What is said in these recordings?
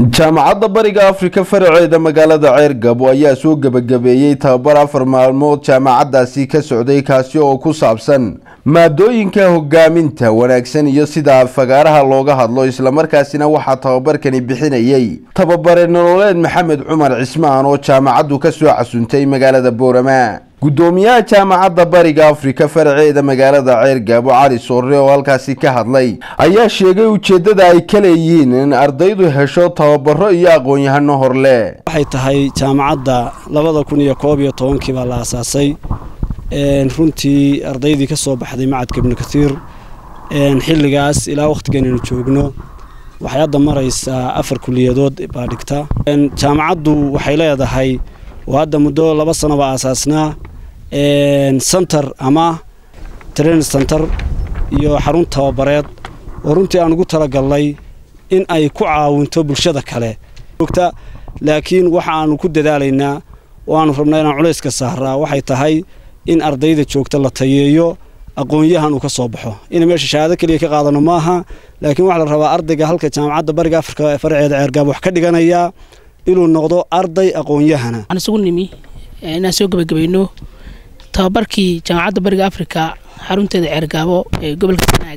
jaamacadda bariga afrika faraceeda magaalada ceergabo ayaa soo gebagabeeyey tababar afar maalmood jaamacaddaasi ka socday kaasi oo ku saabsan maadooyinka hogaaminta wanaagsan iyo sida fagaaraha looga hadlo islamarkaasina waxaa tababarkani bixinayey tababare nololeed maxamed cumar cismaan oo jaamacaddu ka soo casuntay magaalada boorama gudoomiyaha jaamacadda bariga afrika faraceeda magaalada ceergabo cali soore oo halkaasi ka hadlay ayaa sheegay ujeeddada ay ka leeyihiin in ardaydu hesho tababaro iyo aqoon-yahano horle waxay tahay jaamacadda labada kun iyo koob iyo tobankii baa la aasaasay runtii ardaydii ka soo baxday macadka ibnu kathiir xilligaas ilaa wakhtiganaynu joogno waxay hadda maraysaa afar kuliyadood baa dhigta jaamacaddu waxay leedahay oo hadda muddo laba sano baa aasaasnaa center ama train center iyo xarun tababareed oo runtii aan ugu talagalnay in ay ku caawinto bulshada kale laakiin waxa aanu ku dadaalaynaa oo aanu rabnaa inaan culayska saaraa waxay tahay in ardayda joogta la tayeeyo aqoon-yahan uu ka soo baxo ina meesha shahaado keliya ka qaadano maaha laakiin waxaa la rabaa ardayga halka jaamacadda bariga afrika ee faraceeda ceergaab wax ka dhiganayaa inuu noqdo arday aqoon-yahana waxaan isugu nimi inaan soo gebagabayno tababarkii jaamacadda bariga afrika xarunteeda ceergaabo ee gobolka sanaag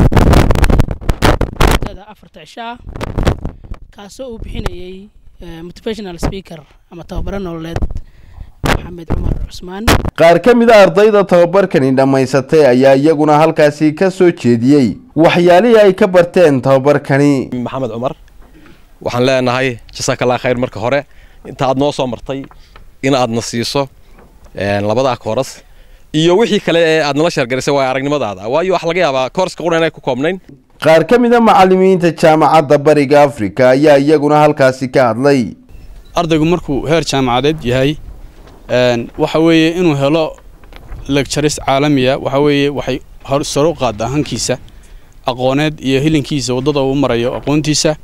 afarta cishaa kaasoo uu bixinayey motivational speaker ama tababaro nololeed maxamed cumar cusmaan qaar ka mid a ardayda tababarkani dhammaysatay ayaa iyaguna halkaasi ka soo jeediyey waxyaalihii ay ka barteen tababarkani maxamed cumar waxaan leenahay jasaakallah khayr marka hore inta aad noo soo martay in aadna siiso labadaa kooras iyo wixii kale ee aad nala sheergarisay waa aragnimadaada waayo waxa laga yaabaa koorska qura inay ku koobnayn qaar ka mid a macallimiinta jaamacadda bariga afrika ayaa iyaguna halkaasi ka hadlay ardaygu markuu heer jaamacadeed yahay waxa weeye inuu helo lectures caalamiya waxa weeye waxay sare u qaaddaa hankiisa aqooneed iyo hilinkiisa waddada uu marayo aqoontiisa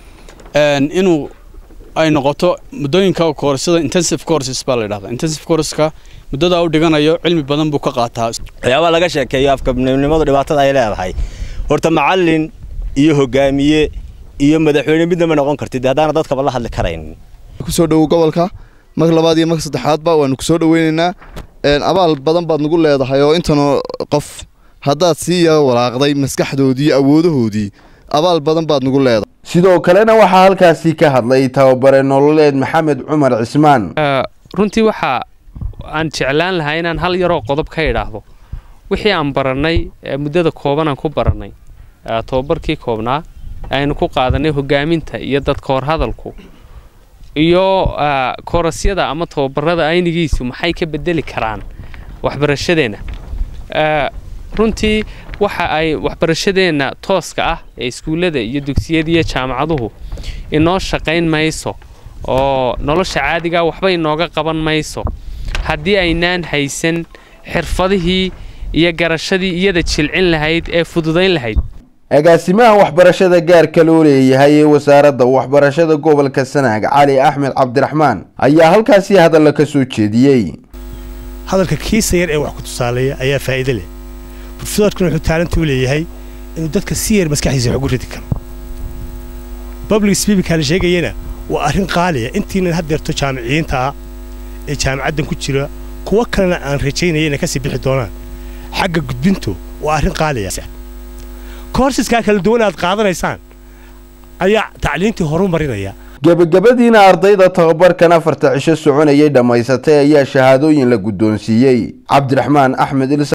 inuu ay noqoto muddooyinka koorsada intensive courses baa la yidhahdaa intensive courseska muddadaa u dhiganayo cilmi badan buu ka qaataa waxyaabaha laga sheekeeyo afkabnimadu dhibaatada ay leedahay horta macallin iyo hogaamiye iyo madaxweyne midnama noqon kartid haddaana dadkaba la hadli karayn kusoo dhowow gobolka marka labaad iyo marka saddexaadba waanu kusoo dhoweynaynaa abaal badan baad nagu leedahay oo intanoo qof haddaad sii yaro walaaqday maskaxdoodii awoodahoodii abaal badan baad nagu leedahay sidoo kalena waxaa halkaasi ka hadlay tababare nololeed maxamed cumar cismaan runtii waxa aan jeclaan lahaa inaan hal yaroo qodob ka idhaahdo wixii aan barannay muddada kooban aan ku barannay tababarkii koobnaa aynu ku qaadanay hogaaminta iyo dadka horhadalku iyo koorasyada ama tababarada aynigiisu maxay ka bedeli karaan waxbarashadeenna runtii waxa ay waxbarashadeenna tooska ah ee iskuullada iyo dugsiyada iyo jaamacaduhu inoo shaqayn mayso oo nolosha caadigaa waxba inooga qaban mayso haddii aynaan haysan xirfadihii iyo garashadii iyada jilcin lahayd ee fududayn lahayd agaasimaha waxbarashada gaarka loo leeyahay ee wasaaradda waxbarashada gobolka sanaag cali axmed cabdiraxmaan ayaa halkaasi hadalla ka soo jeediyey hadalka kiisa yar ee wax ku tusaaleeya ayaa faa'iide leh profesorkuna wuxuu taalanta u leeyahay inuu dadka si yar maskaxdiisa wax ugu ridi karo public speaking la sheegayana waa arrin qaaliya intiinan haddeerto jaamiciyiinta ah ee jaamacaddan ku jira kuwo kalena aan rajaynaya inay ka sii bixi doonaan xagga gudbintu waa arrin qaaliya korsiskaa kala duwan aad qaadanaysaan ayaa tacliintii horu marinaya gebagabadiina ardayda tababarkan afarta cisho soconayay dhammaysatay ayaa shahaadooyin la guddoonsiiyey cabdiraxmaan axmed